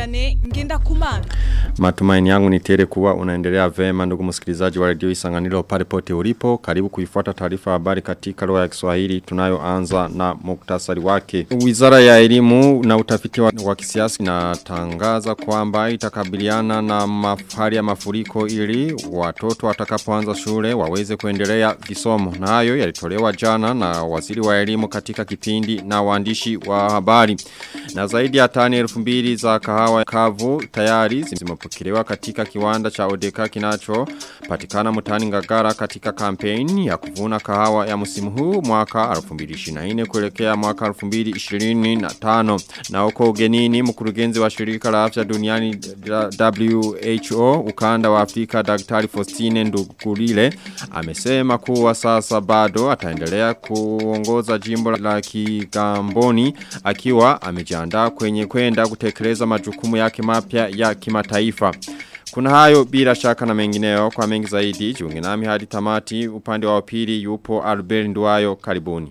Vianney ngenda kumana. Matumaini yangu ni tele kuwa unaendelea vema ndugu msikilizaji wa radio Isanganiro pale pote ulipo. Karibu kuifuata taarifa habari katika lugha ya Kiswahili tunayoanza na muktasari wake. Wizara ya elimu na utafiti wa, wa kisiasa inatangaza kwamba itakabiliana na mafari ya mafuriko ili watoto watakapoanza shule waweze kuendelea visomo. Na hayo yalitolewa jana na waziri wa elimu katika kipindi na waandishi wa habari. Na zaidi ya tani elfu mbili za kahawa kavu tayari zimepokelewa katika kiwanda cha Odeka kinacho patikana mutani ngagara katika kampeni ya kuvuna kahawa ya musimu huu mwaka 2024 kuelekea mwaka 2025 na huko ugenini mkurugenzi wa shirika la afya duniani WHO ukanda wa Afrika Daktari Faustine Ndugurile amesema kuwa sasa bado ataendelea kuongoza jimbo la Kigamboni akiwa amejiandaa kwenye kwenda kutekeleza majukumu yake mapya ya kimataifa. Kuna hayo bila shaka na mengineo kwa mengi zaidi jiunge nami hadi tamati upande wa pili yupo Albert Nduwayo karibuni.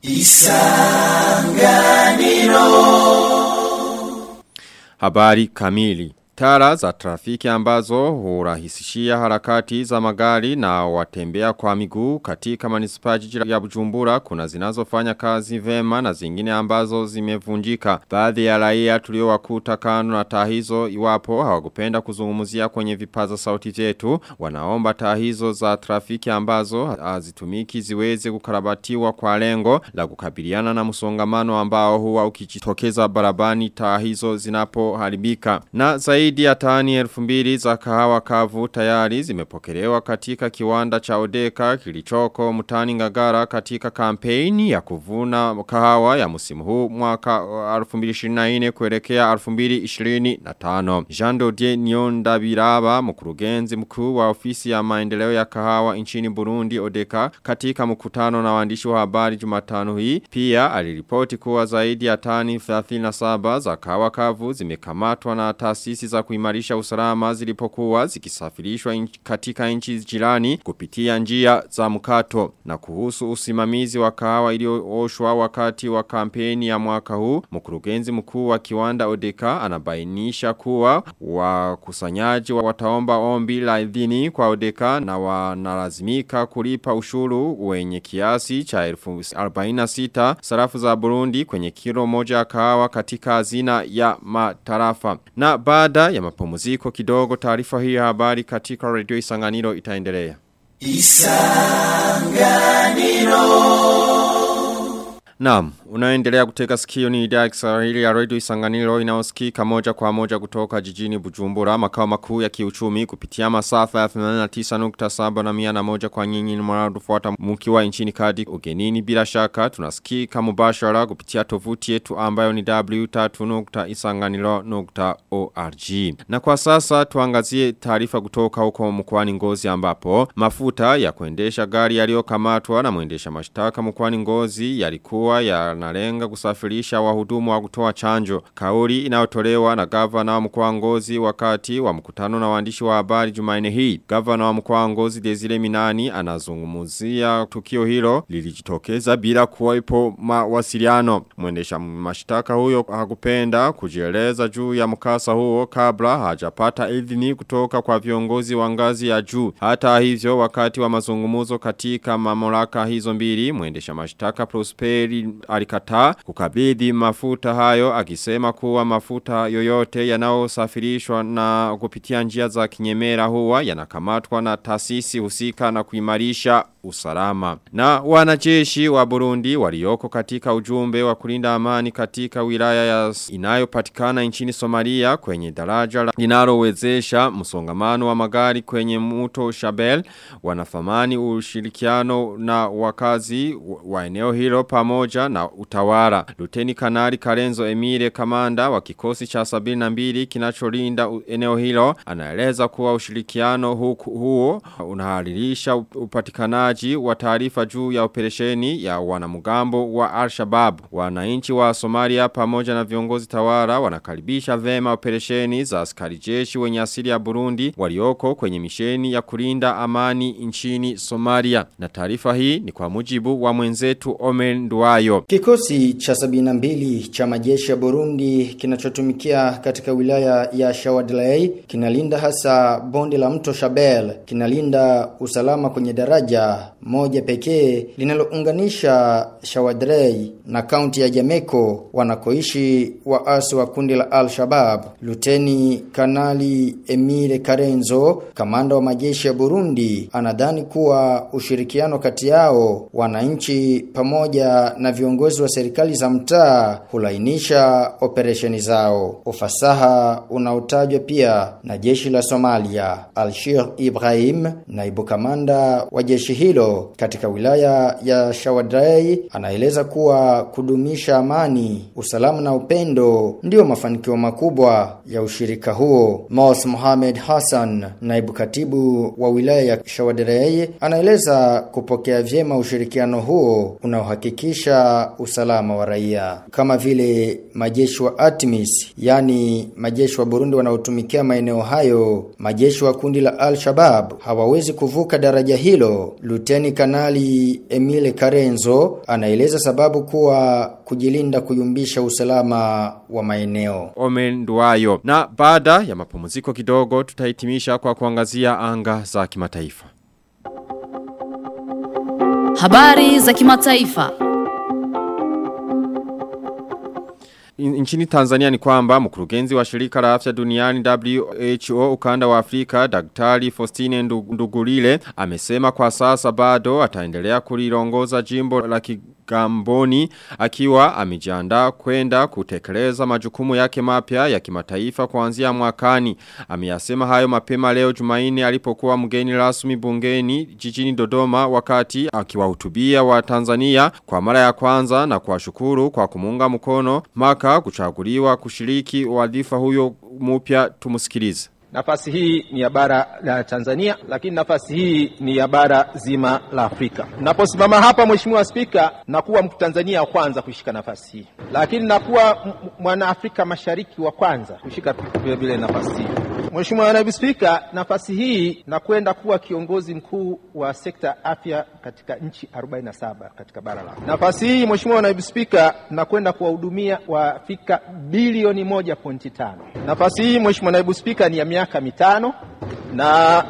Isanganiro Habari kamili Tara za trafiki ambazo hurahisishia harakati za magari na watembea kwa miguu katika manispa jiji ya bujumbura kuna zinazofanya kazi vema na zingine ambazo zimevunjika. Baadhi ya raia tuliowakuta kando na taa hizo iwapo hawakupenda kuzungumzia kwenye vipaza sauti zetu wanaomba taa hizo za trafiki ambazo hazitumiki ziweze kukarabatiwa kwa lengo la kukabiliana na msongamano ambao huwa ukijitokeza barabani taa hizo zinapoharibika. Na zaidi zaidi ya tani elfu mbili za kahawa kavu tayari zimepokelewa katika kiwanda cha Odeka kilichoko mutani ngagara katika kampeni ya kuvuna kahawa ya musimu huu mwaka 2024 kuelekea 2025. Jean Dodier Nyonda Biraba mkurugenzi mkuu wa ofisi ya maendeleo ya kahawa nchini Burundi Odeka katika mkutano na waandishi wa habari Jumatano hii pia aliripoti kuwa zaidi ya tani 37 za kahawa kavu zimekamatwa na taasisi za kuimarisha usalama zilipokuwa zikisafirishwa in, katika nchi jirani kupitia njia za mkato na kuhusu usimamizi wa kahawa iliyooshwa wakati wa kampeni ya mwaka huu mkurugenzi mkuu wa kiwanda Odeka anabainisha kuwa wakusanyaji wa wataomba ombi la idhini kwa Odeka na wanalazimika kulipa ushuru wenye kiasi cha 46 sarafu za Burundi kwenye kilo moja ya kahawa katika hazina ya matarafa na baada ya mapumziko kidogo taarifa hii ya habari katika radio Isanganiro itaendelea. Isanganiro Naam, unaendelea kuteka sikio ni idhaa ya Kiswahili ya Radio Isanganiro inayosikika moja kwa moja kutoka jijini Bujumbura makao makuu ya kiuchumi kupitia masafa ya 89.7 na 101 kwa nyinyi ni mnaotufuata mkiwa nchini kadi ugenini bila shaka tunasikika mubashara kupitia tovuti yetu ambayo ni w3.isanganiro.org. Na kwa sasa tuangazie taarifa kutoka huko mkoani Ngozi ambapo mafuta ya kuendesha gari yaliyokamatwa na mwendesha mashtaka mkoani Ngozi yalikuwa kuwa yanalenga kusafirisha wahudumu wa kutoa chanjo. Kauli inayotolewa na gavana wa mkoa Ngozi wakati wa mkutano na waandishi wa habari Jumanne hii. Gavana wa mkoa Ngozi Desire Minani anazungumzia tukio hilo lilijitokeza bila kuwepo mawasiliano. Mwendesha mashtaka huyo hakupenda kujieleza juu ya mkasa huo kabla hajapata idhini kutoka kwa viongozi wa ngazi ya juu. Hata hivyo wakati wa mazungumuzo katika mamlaka hizo mbili mwendesha mashtaka Prosperi alikataa kukabidhi mafuta hayo akisema kuwa mafuta yoyote yanayosafirishwa na kupitia njia za kinyemera huwa yanakamatwa na taasisi husika na kuimarisha usalama. Na wanajeshi wa Burundi walioko katika ujumbe wa kulinda amani katika wilaya ya inayopatikana nchini Somalia kwenye daraja linalowezesha msongamano wa magari kwenye mto Shabel wanathamani ushirikiano na wakazi wa eneo hilo pamoja na utawala. Luteni Kanali Karenzo Emile kamanda wa kikosi cha 72 kinacholinda eneo hilo anaeleza kuwa ushirikiano huku, huo unaharirisha upatikanaji upatikanaji wa taarifa juu ya operesheni ya wanamgambo wa Al-Shabaab. Wananchi wa Somalia pamoja na viongozi tawala wanakaribisha vema operesheni za askari jeshi wenye asili ya Burundi walioko kwenye misheni ya kulinda amani nchini Somalia. Na taarifa hii ni kwa mujibu wa mwenzetu Omer Nduwayo. Kikosi cha 72 cha majeshi ya Burundi kinachotumikia katika wilaya ya Shawadlei kinalinda hasa bonde la mto Shabelle, kinalinda usalama kwenye daraja moja pekee linalounganisha Shawadlei na kaunti ya Jameko wanakoishi waasi wa kundi la Al-Shabaab. Luteni Kanali Emile Karenzo, kamanda wa majeshi ya Burundi, anadhani kuwa ushirikiano kati yao wananchi pamoja na viongozi wa serikali za mtaa hulainisha operesheni zao. Ufasaha unaotajwa pia na jeshi la Somalia. Alshir Ibrahim, naibu kamanda wa jeshi hilo katika wilaya ya Shawadrai, anaeleza kuwa kudumisha amani, usalama na upendo ndio mafanikio makubwa ya ushirika huo. Mos Mohamed Hassan, naibu katibu wa wilaya ya Shawadrai, anaeleza kupokea vyema ushirikiano huo unaohakikisha usalama wa raia kama vile majeshi wa ATMIS yani majeshi wa Burundi wanaotumikia maeneo hayo majeshi wa kundi la Al-Shabaab hawawezi kuvuka daraja hilo Luteni Kanali Emile Karenzo anaeleza sababu kuwa kujilinda kuyumbisha usalama wa maeneo Omer Nduwayo na baada ya mapumziko kidogo tutahitimisha kwa kuangazia anga za kimataifa Habari za kimataifa. Nchini Tanzania ni kwamba mkurugenzi wa shirika la afya duniani WHO ukanda wa Afrika Daktari Faustine Ndugulile amesema kwa sasa bado ataendelea kuliongoza jimbo la Kigamboni akiwa amejiandaa kwenda kutekeleza majukumu yake mapya ya kimataifa kuanzia mwakani. Ameyasema hayo mapema leo Jumaine alipokuwa mgeni rasmi bungeni jijini Dodoma wakati akiwahutubia wa Tanzania kwa mara ya kwanza na kuwashukuru kwa kumunga mkono maka kuchaguliwa kushiriki wadhifa huyo mpya tumusikilize. Nafasi hii ni ya bara la Tanzania, lakini nafasi hii ni ya bara zima la Afrika. Naposimama hapa, Mheshimiwa Spika, nakuwa Mtanzania wa kwanza kushika nafasi hii, lakini nakuwa mwana Afrika Mashariki wa kwanza kushika vile vile nafasi hii. Mheshimiwa Naibu Spika, nafasi hii nakwenda kuwa kiongozi mkuu wa sekta afya katika nchi 47 katika bara la. Nafasi hii Mheshimiwa Naibu Spika, nakwenda kuwahudumia Waafrika bilioni 1.5. Nafasi hii Mheshimiwa Naibu Spika ni ya miaka mitano na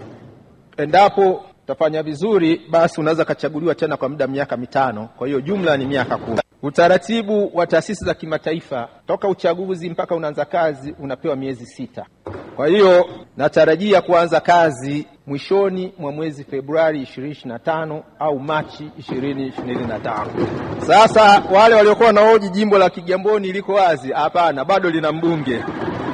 endapo utafanya vizuri, basi unaweza kachaguliwa tena kwa muda miaka mitano. Kwa hiyo jumla ni miaka kumi. Utaratibu wa taasisi za kimataifa toka uchaguzi mpaka unaanza kazi unapewa miezi sita. Kwa hiyo natarajia kuanza kazi mwishoni mwa mwezi Februari 2025 au Machi 2025. Sasa wale waliokuwa wanahoji jimbo la Kigamboni liko wazi, hapana, bado lina mbunge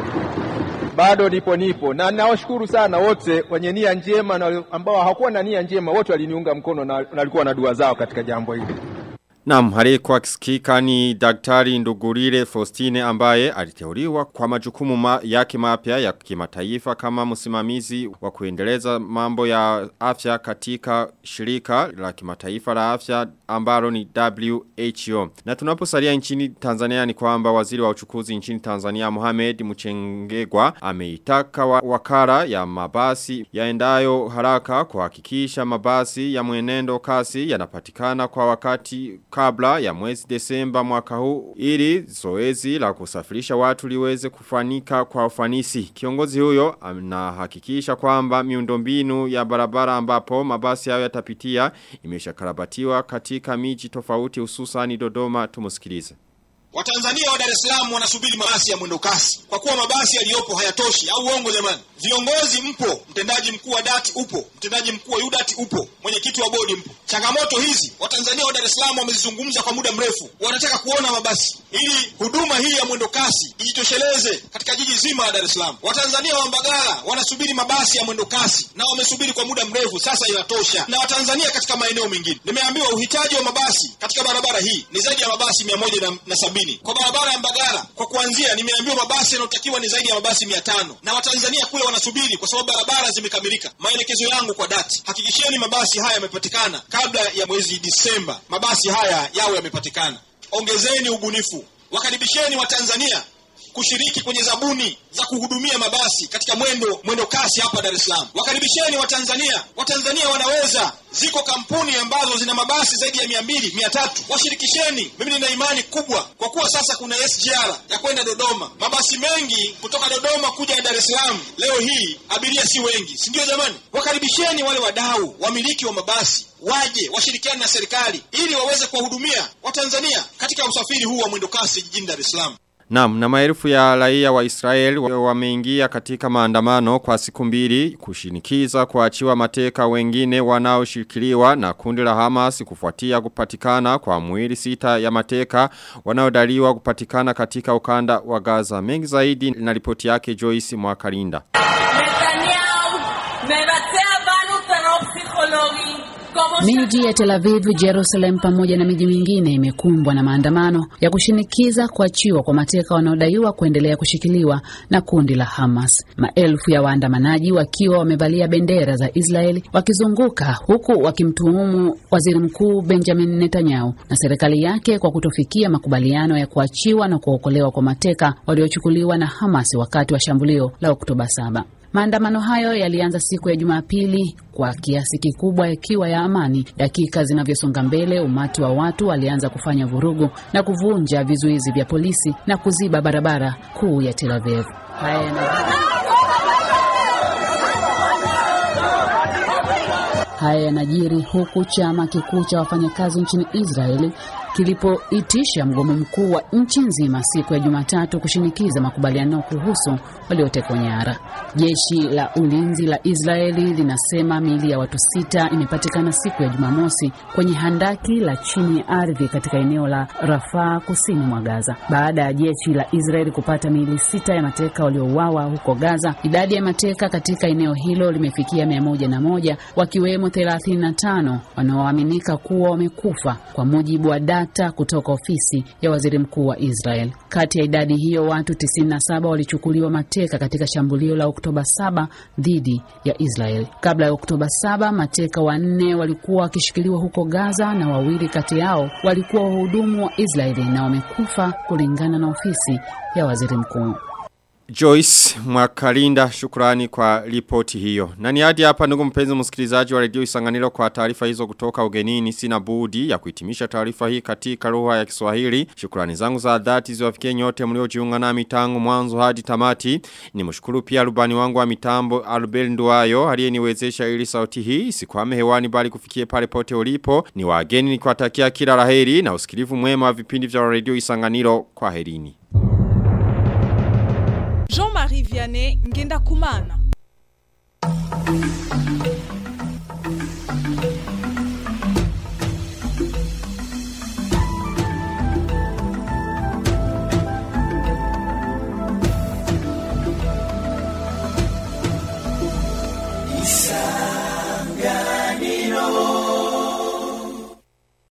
bado nipo nipo, na nawashukuru sana wote wenye nia njema na ambao hawakuwa na nia njema, wote waliniunga mkono na walikuwa na dua zao katika jambo hili. Naam, aliyekuwa akisikika ni Daktari Ndugurire Faustine ambaye aliteuliwa kwa majukumu ma yake mapya ya kimataifa kama msimamizi wa kuendeleza mambo ya afya katika shirika la kimataifa la afya ambalo ni WHO. Na tunaposalia nchini Tanzania ni kwamba waziri wa uchukuzi nchini Tanzania Mohamed Mchengegwa ameitaka wa wakara ya mabasi yaendayo haraka kuhakikisha mabasi ya mwenendo kasi yanapatikana kwa wakati kabla ya mwezi Desemba mwaka huu ili zoezi la kusafirisha watu liweze kufanika kwa ufanisi. Kiongozi huyo anahakikisha kwamba miundombinu ya barabara ambapo mabasi hayo yatapitia imeshakarabatiwa katika miji tofauti hususan Dodoma tumusikilize. Watanzania wa Dar es Salaam wanasubiri mabasi ya mwendo kasi kwa kuwa mabasi yaliyopo hayatoshi au uongo jamani? Viongozi mpo, mtendaji mkuu wa dati upo, mtendaji mkuu wa UDAT upo, mwenyekiti wa bodi mpo. Changamoto hizi Watanzania wa Dar es Salaam wamezizungumza kwa muda mrefu, wanataka kuona mabasi ili huduma hii ya mwendo kasi ijitosheleze katika jiji zima la Dar es Salaam. Watanzania wa Mbagala wanasubiri mabasi ya mwendo kasi na wamesubiri kwa muda mrefu, sasa inatosha. Na Watanzania katika maeneo mengine, nimeambiwa uhitaji wa mabasi katika barabara hii ni zaidi ya mabasi mia moja na, na sabini hamsini kwa barabara ya Mbagala. Kwa kuanzia, nimeambiwa mabasi yanayotakiwa ni zaidi ya mabasi mia tano na Watanzania kule wanasubiri kwa sababu barabara zimekamilika. Maelekezo yangu kwa dati, hakikisheni mabasi haya yamepatikana kabla ya mwezi Disemba. Mabasi haya yawe yamepatikana. Ongezeni ubunifu, wakaribisheni Watanzania kushiriki kwenye zabuni za kuhudumia mabasi katika mwendo mwendo kasi hapa Dar es Salaam. Wakaribisheni Watanzania. Watanzania wanaweza, ziko kampuni ambazo zina mabasi zaidi ya mia mbili mia tatu washirikisheni. Mimi nina imani kubwa, kwa kuwa sasa kuna SGR ya kwenda Dodoma. Mabasi mengi kutoka Dodoma kuja Dar es Salaam leo hii abiria si wengi, si ndio jamani? Wakaribisheni wale wadau, wamiliki wa mabasi waje washirikiane na serikali ili waweze kuwahudumia Watanzania katika usafiri huu wa mwendo kasi jijini Dar es Salaam. Naam, na maelfu ya raia wa Israel wameingia katika maandamano kwa siku mbili kushinikiza kuachiwa mateka wengine wanaoshikiliwa na kundi la Hamas kufuatia kupatikana kwa mwili sita ya mateka wanaodaliwa kupatikana katika ukanda wa Gaza. Mengi zaidi na ripoti yake Joyce Mwakalinda. נתניהו מבצע בנו טרור פסיכולוגי כמו Miji ya Tel Aviv, Jerusalem pamoja na miji mingine imekumbwa na maandamano ya kushinikiza kuachiwa kwa mateka wanaodaiwa kuendelea kushikiliwa na kundi la Hamas. Maelfu ya waandamanaji wakiwa wamevalia bendera za Israeli wakizunguka huku wakimtuhumu Waziri Mkuu Benjamin Netanyahu na serikali yake kwa kutofikia makubaliano ya kuachiwa na kuokolewa kwa mateka waliochukuliwa na Hamas wakati wa shambulio la Oktoba 7. Maandamano hayo yalianza siku ya Jumapili kwa kiasi kikubwa yakiwa ya amani. Dakika zinavyosonga mbele, umati wa watu walianza kufanya vurugu na kuvunja vizuizi vya polisi na kuziba barabara kuu ya Tel Aviv. Haya yana- Haya yanajiri huku chama kikuu cha wafanyakazi nchini Israeli kilipoitisha mgomo mkuu wa nchi nzima siku ya Jumatatu kushinikiza makubaliano kuhusu waliotekwa nyara. Jeshi la ulinzi la Israeli linasema miili ya watu sita imepatikana siku ya Jumamosi kwenye handaki la chini ya ardhi katika eneo la Rafaa kusini mwa Gaza. Baada ya jeshi la Israeli kupata miili sita ya mateka waliouawa huko Gaza, idadi ya mateka katika eneo hilo limefikia mia moja na moja wakiwemo 35 wanaoaminika kuwa wamekufa kwa mujibu wa data kutoka ofisi ya waziri mkuu wa Israel. Kati ya idadi hiyo watu 97 walichukuliwa mateka katika shambulio la Oktoba 7 dhidi ya Israel. Kabla ya Oktoba 7, mateka wanne walikuwa wakishikiliwa huko Gaza na wawili kati yao walikuwa wahudumu wa Israeli na wamekufa kulingana na ofisi ya waziri mkuu. Joyce Mwakalinda shukrani kwa ripoti hiyo. Na ni hadi hapa ndugu mpenzi msikilizaji wa redio Isanganiro kwa taarifa hizo kutoka ugenini sina budi ya kuhitimisha taarifa hii katika lugha ya Kiswahili. Shukrani zangu za dhati ziwafikie nyote mliojiunga nami tangu mwanzo hadi tamati. Nimshukuru pia rubani wangu wa mitambo Albert Nduwayo aliyeniwezesha ili sauti hii sikwame hewani bali kufikie pale pote ulipo. Ni wageni nikiwatakia kila laheri na usikilivu mwema wa vipindi vya redio Isanganiro kwa herini. Jean-Marie Vianney Ngenda Kumana.